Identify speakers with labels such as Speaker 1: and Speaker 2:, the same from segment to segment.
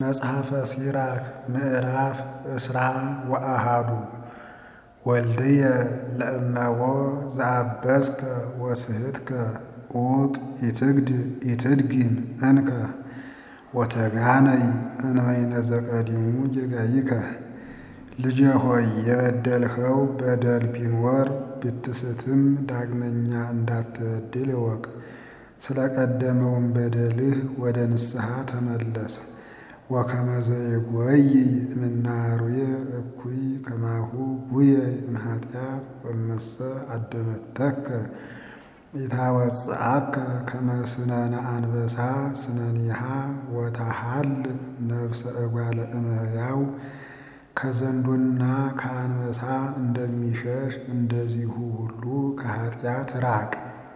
Speaker 1: መጽሐፈ ሲራክ ምዕራፍ እስራ ወአሃዱ ወልድየ ለእመዎ ዘአበስከ ወስሕትከ ዑቅ ኢትድግም እንከ ወተጋነይ እንበይነ ዘቀዲሙ ጌጋይከ። ልጄ ሆይ የበደልኸው በደል ቢኖር ብትስትም ዳግመኛ እንዳትበድል እወቅ። ስለ ቀደመውም በደልህ ወደ ንስሐ ተመለስ። ወከመ ዘይጐይ እምናርዌ እኩይ ከማሁ ጉየ እምኃጢአት ወእመሰ አደመተከ ኢታወፅአከ ከመ ስነነ አንበሳ ስነኒሃ ወታሃልቅ ነፍሰ እጓለ እመሕያው ከዘንዶና ከአንበሳ እንደሚሸሽ እንደዚሁ ሁሉ ከኃጢአት ራቅ።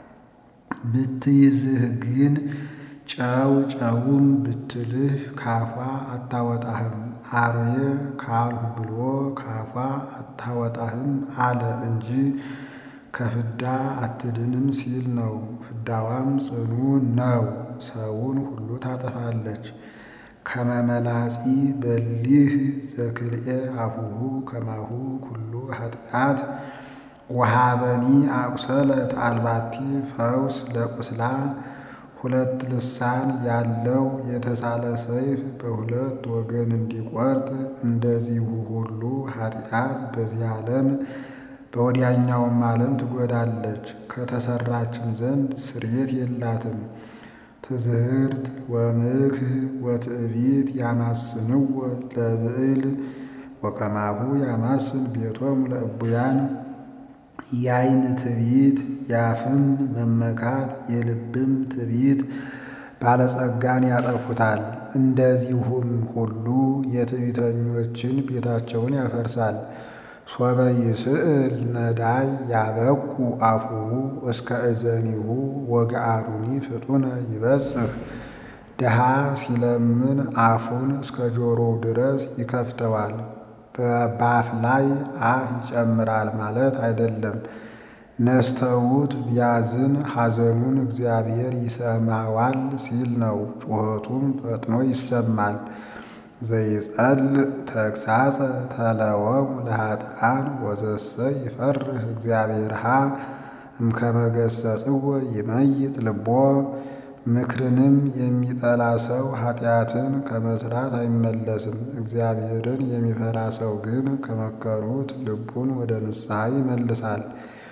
Speaker 1: ብትይዝህ ግን ጨው ጨውም ብትልህ ካፏ አታወጣህም። አርዌ ካልሁ ብሎ ካፏ አታወጣህም አለ እንጂ ከፍዳ አትድንም ሲል ነው። ፍዳዋም ጽኑ ነው፣ ሰውን ሁሉ ታጠፋለች። ከመ መላጺ በሊህ ዘክልኤ አፉሁ ከማሁ ኩሉ ኃጢአት ወሃበኒ አቁሰለት አልባቲ ፈውስ ለቁስላ ሁለት ልሳን ያለው የተሳለ ሰይፍ በሁለት ወገን እንዲቆርጥ እንደዚሁ ሁሉ ኃጢአት በዚህ ዓለም በወዲያኛውም ዓለም ትጎዳለች። ከተሰራችን ዘንድ ስርየት የላትም። ትዝህርት ወምክህ ወትዕቢት ያማስንዎ ለብዕል ወከማሁ ያማስን ቤቶሙ ለእቡያን የዓይን ትዕቢት የአፍም መመካት የልብም ትዕቢት ባለጸጋን ያጠፉታል። እንደዚሁም ሁሉ የትዕቢተኞችን ቤታቸውን ያፈርሳል። ሶበ ይስእል ነዳይ ያበቁ አፉሁ እስከ እዘኒሁ ወገአሩኒ ፍጡነ ይበጽሕ። ድሃ ሲለምን አፉን እስከ ጆሮው ድረስ ይከፍተዋል። በአፍ ላይ አፍ ይጨምራል ማለት አይደለም። ነስተውት ቢያዝን ሐዘኑን እግዚአብሔር ይሰማዋል ሲል ነው። ጩኸቱም ፈጥኖ ይሰማል። ዘይጸልእ ተግሣጸ ተለወሙ ለኃጥኣን ወዘሰ ይፈርህ እግዚአብሔርሃ እምከመ ገሠጽዎ ይመይጥ ልቦ። ምክርንም የሚጠላ ሰው ኃጢአትን ከመስራት አይመለስም። እግዚአብሔርን የሚፈራ ሰው ግን ከመከሩት ልቡን ወደ ንስሐ ይመልሳል።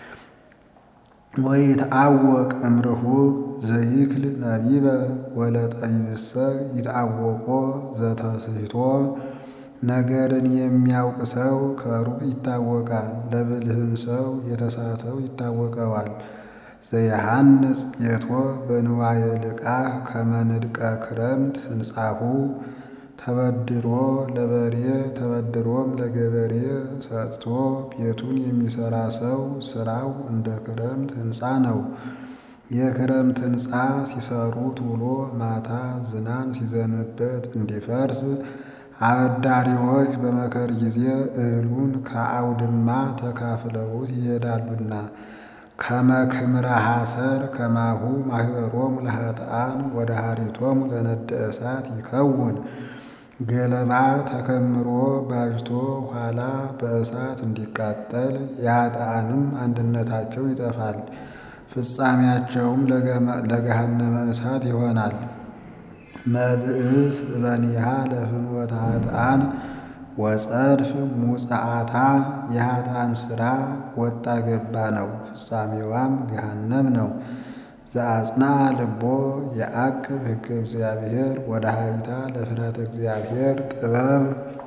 Speaker 1: ወይትዐወቅ እምርሁቅ ዘይክል ነቢበ ወለጠቢብሰ ይትዐወቆ ዘተስሕቶ። ነገርን የሚያውቅ ሰው ከሩቅ ይታወቃል፣ ለብልህም ሰው የተሳተው ይታወቀዋል። ዘየሐንጽ ቤቶ በንዋየ ልቃህ ከመ ንድቀ ክረምት ህንጻሁ። ተበድሮ ለበሬ ተበድሮም ለገበሬ ሰጥቶ ቤቱን የሚሰራ ሰው ስራው እንደ ክረምት ሕንፃ ነው። የክረምት ሕንፃ ሲሰሩት ውሎ ማታ ዝናብ ሲዘንብበት እንዲፈርስ አበዳሪዎች በመከር ጊዜ እህሉን ከአውድማ ተካፍለውት ይሄዳሉና። ከመ ክምረ ሐሰር ከማሁ ማኅበሮሙ ለኃጥኣን ወደኃሪቶሙ ለነደ እሳት ይከውን። ገለባ ተከምሮ ባጅቶ ኋላ በእሳት እንዲቃጠል የኃጥኣንም አንድነታቸው ይጠፋል፣ ፍጻሜያቸውም ለገሃነመ እሳት ይሆናል። መብእስ እበኒሃ ለፍኖተ ኃጥኣን ወጸድፍ ሙጽአታ። የኃጥኣን ሥራ ወጣ ገባ ነው፣ ፍጻሜዋም ገሃነም ነው። ዘአጽንዐ ልቦ የዐቅብ ሕገ እግዚአብሔር ወደኃሪታ ለፍርሃተ እግዚአብሔር ጥበብ።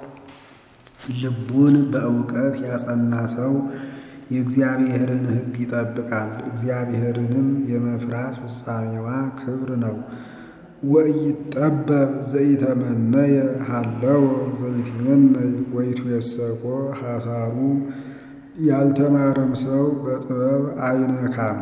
Speaker 1: ልቡን በእውቀት ያጸና ሰው የእግዚአብሔርን ሕግ ይጠብቃል። እግዚአብሔርንም የመፍራት ፍጻሜዋ ክብር ነው። ወኢይጠበብ ዘኢተመነየ ሀለወ ዘይትሜነይ ወይትዌሰኮ ሐሳሩ። ያልተማረም ሰው በጥበብ አይነካም።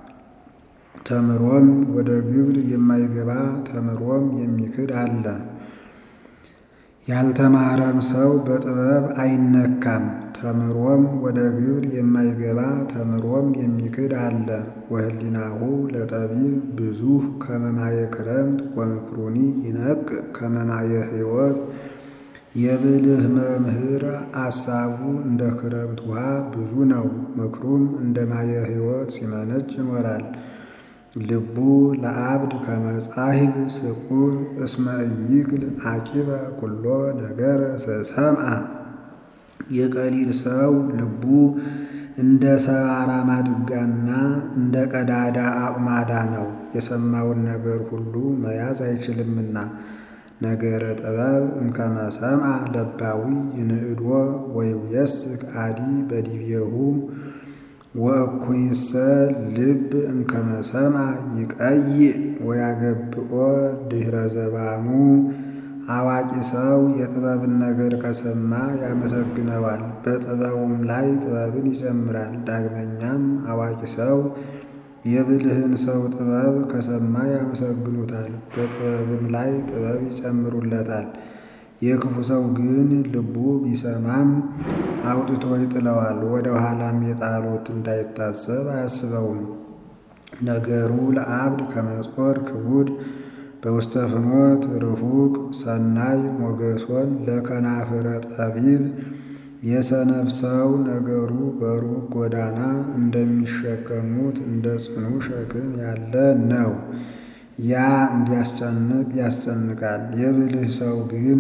Speaker 1: ተምሮም ወደ ግብር የማይገባ ተምሮም የሚክድ አለ። ያልተማረም ሰው በጥበብ አይነካም። ተምሮም ወደ ግብር የማይገባ ተምሮም የሚክድ አለ። ወህሊናሁ ለጠቢብ ብዙህ ከመማየ ክረምት ወምክሩኒ ይነቅ ከመማየ ሕይወት የብልህ መምህር አሳቡ እንደ ክረምት ውሃ ብዙ ነው፣ ምክሩም እንደ ማየ ሕይወት ሲመነጭ ይኖራል። ልቡ ለአብድ ከመጻሕብ ስቁር እስመ ኢይክል አቂበ ኩሎ ነገረ ሰምዐ የቀሊል ሰው ልቡ እንደ ሰባራ ማድጋና እንደ ቀዳዳ አቁማዳ ነው፣ የሰማውን ነገር ሁሉ መያዝ አይችልምና። ነገረ ጥበብ እምከመ ሰምዐ ለባዊ ይንእድዎ ወይውየስክ አዲ በዲቤሁ ወእኩይሰ ልብ እምከመ ሰምዐ ይቀይእ ወያገብኦ ድኅረ ዘባኑ። አዋቂ ሰው የጥበብን ነገር ከሰማ ያመሰግነዋል፣ በጥበቡም ላይ ጥበብን ይጨምራል። ዳግመኛም አዋቂ ሰው የብልህን ሰው ጥበብ ከሰማ ያመሰግኑታል፣ በጥበብም ላይ ጥበብ ይጨምሩለታል። የክፉ ሰው ግን ልቡ ቢሰማም አውጥቶ ይጥለዋል፣ ወደ ኋላም የጣሉት እንዳይታሰብ አያስበውም። ነገሩ ለአብድ ከመጾር ክቡድ በውስተ ፍኖት ርሁቅ ሰናይ ሞገሶን ለከናፍረ ጠቢብ የሰነፍ ሰው ነገሩ በሩቅ ጎዳና እንደሚሸከሙት እንደ ጽኑ ሸክም ያለ ነው። ያ እንዲያስጨንቅ ያስጨንቃል። የብልህ ሰው ግን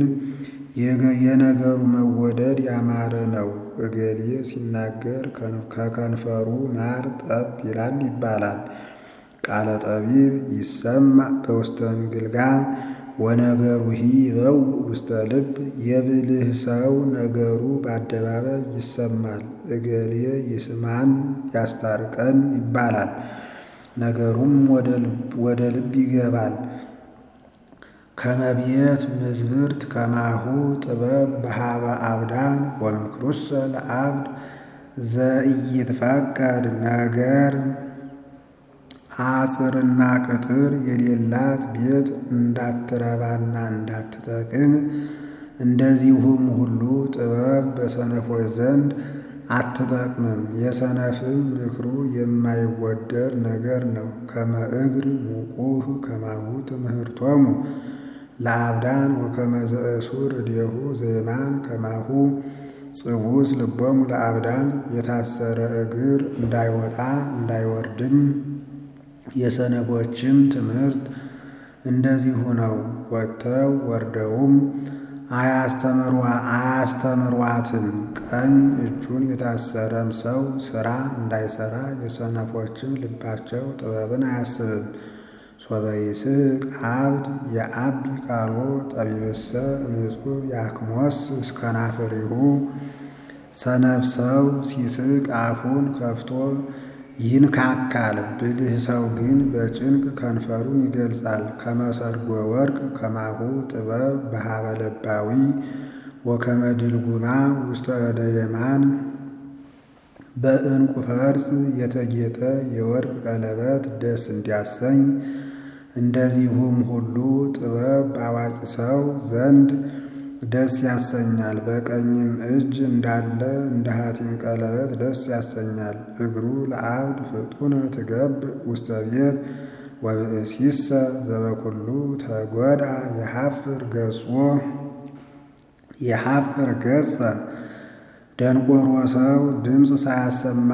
Speaker 1: የነገሩ መወደድ ያማረ ነው። እገሌ ሲናገር ከከንፈሩ ማር ጠብ ይላል ይባላል። ቃለ ጠቢብ ይሰማዕ በውስተ እንግልጋ ወነገሩሂ ይበው ውስተ ልብ። የብልህ ሰው ነገሩ በአደባባይ ይሰማል። እገሌ ይስማን ያስታርቀን ይባላል። ነገሩም ወደ ልብ ይገባል። ከመቤት ምዝብርት ከማሁ ጥበብ በሃበ አብዳን ወምክሩሰ ለአብድ ዘኢይትፈቀድ ነገር አጥርና ቅጥር የሌላት ቤት እንዳትረባና እንዳትጠቅም እንደዚሁም ሁሉ ጥበብ በሰነፎች ዘንድ አትጠቅምም። የሰነፍም ምክሩ የማይወደድ ነገር ነው። ከመ እግር ሙቁህ ከማሁ ትምህርቶሙ ለአብዳን ወከመ ዘእሱር እዴሁ ዘየማን ከማሁ ጽውስ ልቦሙ ለአብዳን የታሰረ እግር እንዳይወጣ እንዳይወርድም የሰነፎችም ትምህርት እንደዚሁ ነው። ወጥተው ወርደውም አያስተምሯትም። ቀኝ እጁን የታሰረም ሰው ሥራ እንዳይሠራ የሰነፎችም ልባቸው ጥበብን አያስብም። ሶበ ይስቅ አብድ የአቢ ቃሎ ጠቢብሰ ንጹሕ ያክሞስ ከናፍሪሁ ሰነፍ ሰው ሲስቅ አፉን ከፍቶ ይንካካል። ብልህ ሰው ግን በጭንቅ ከንፈሩን ይገልጻል። ከመሰርጎ ወርቅ ከማሁ ጥበብ በሃበ ለባዊ ወከመ ድልጉማ ውስተ እደ የማን በዕንቁ ፈርጥ የተጌጠ የወርቅ ቀለበት ደስ እንዲያሰኝ እንደዚሁም ሁሉ ጥበብ በአዋቂ ሰው ዘንድ ደስ ያሰኛል። በቀኝም እጅ እንዳለ እንደ ሐቲም ቀለበት ደስ ያሰኛል። እግሩ ለአብድ ፍጡነ ትገብ ውስተ ቤት ወብእሲሰ ዘበኩሉ ተጎድአ የሐፍር ገጾ የሐፍር ገጸ ደንቆሮ ሰው ድምፅ ሳያሰማ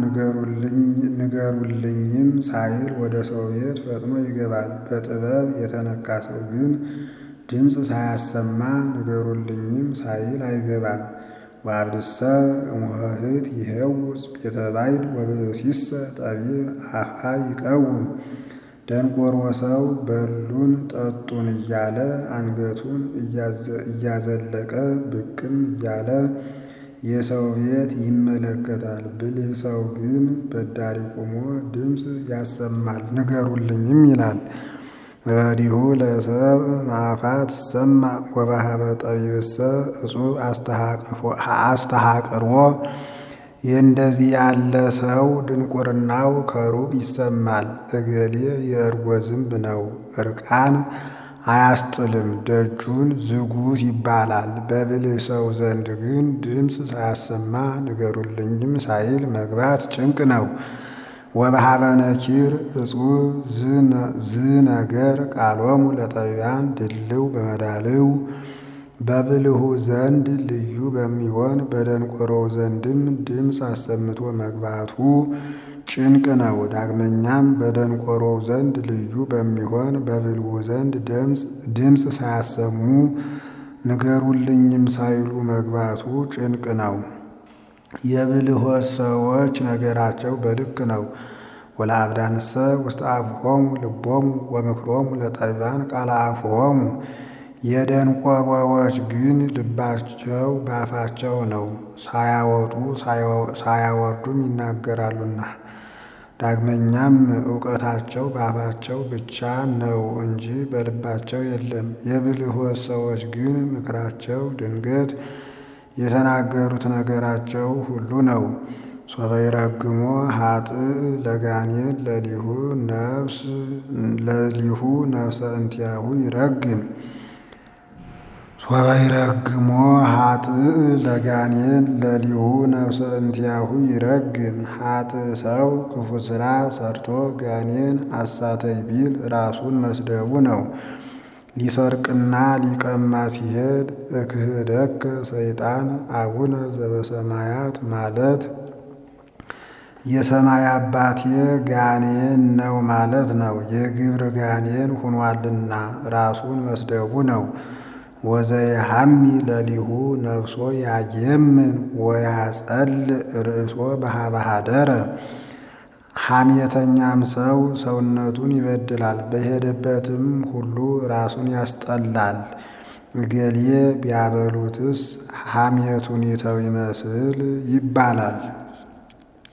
Speaker 1: ንገሩልኝም ሳይል ወደ ሰው ቤት ፈጥኖ ይገባል። በጥበብ የተነካ ሰው ግን ድምፅ ሳያሰማ ንገሩልኝም ሳይል አይገባም። ወአብድሰ እሙህት ይሄውፅ ቤተ ባይድ ወብእሲሰ ጠቢብ አፍአ ይቀውም። ደንቆሮ ሰው በሉን ጠጡን እያለ አንገቱን እያዘለቀ ብቅም እያለ የሰው ቤት ይመለከታል። ብልህ ሰው ግን በዳሪ ቆሞ ድምፅ ያሰማል፣ ንገሩልኝም ይላል። ረዲሁ ለሰብ ማፋት ሰማ ወባሃበ ጠቢብሰ እጹብ አስተሃቅርዎ የእንደዚህ ያለ ሰው ድንቁርናው ከሩቅ ይሰማል። እገሌ የእርጎ ዝንብ ነው፣ እርቃን አያስጥልም፣ ደጁን ዝጉት ይባላል። በብልህ ሰው ዘንድ ግን ድምፅ ሳያሰማ ንገሩልኝም ሳይል መግባት ጭንቅ ነው። ወበሃበ ነኪር እጹብ ዝነገር ቃሎሙ ለጠቢባን ድልው በመዳልው በብልሁ ዘንድ ልዩ በሚሆን በደንቆሮው ዘንድም ድምፅ አሰምቶ መግባቱ ጭንቅ ነው። ዳግመኛም በደንቆሮው ዘንድ ልዩ በሚሆን በብልሁ ዘንድ ድምፅ ሳያሰሙ ንገሩልኝም ሳይሉ መግባቱ ጭንቅ ነው። የብልሆች ሰዎች ነገራቸው በልክ ነው። ወለአብዳንሰ ውስተ አፍሆሙ ልቦሙ ወምክሮሙ ለጠቢባን ቃለ አፍሆሙ የደንቆሮዎች ግን ልባቸው በአፋቸው ነው፣ ሳያወጡ ሳያወርዱም ይናገራሉና። ዳግመኛም እውቀታቸው በአፋቸው ብቻ ነው እንጂ በልባቸው የለም። የብልሆች ሰዎች ግን ምክራቸው ድንገት የተናገሩት ነገራቸው ሁሉ ነው። ሶበ ይረግሞ ኃጥእ ለጋኔን ለሊሁ ነፍስ ለሊሁ ነፍሰ እንቲያሁ ይረግም ሶበ ይረግሞ ኃጥእ ለጋኔን ለሊሁ ነፍሰ እንቲያሁ ይረግም። ኃጥእ ሰው ክፉ ሥራ ሰርቶ ጋኔን አሳተይ ቢል ራሱን መስደቡ ነው። ሊሰርቅና ሊቀማ ሲሄድ እክህደከ ሰይጣን አቡነ ዘበሰማያት ማለት የሰማይ አባቴ ጋኔን ነው ማለት ነው። የግብር ጋኔን ሁኗልና ራሱን መስደቡ ነው። ወዘየሐሚ ለሊሁ ነፍሶ ያየምን ወያጸልእ ርእሶ በኀበ ኀደረ ሐሜተኛም ሰው ሰውነቱን ይበድላል፣ በሄደበትም ሁሉ ራሱን ያስጠላል። እገሌ ቢያበሉትስ ሐሜቱን ይተው ይመስል ይባላል።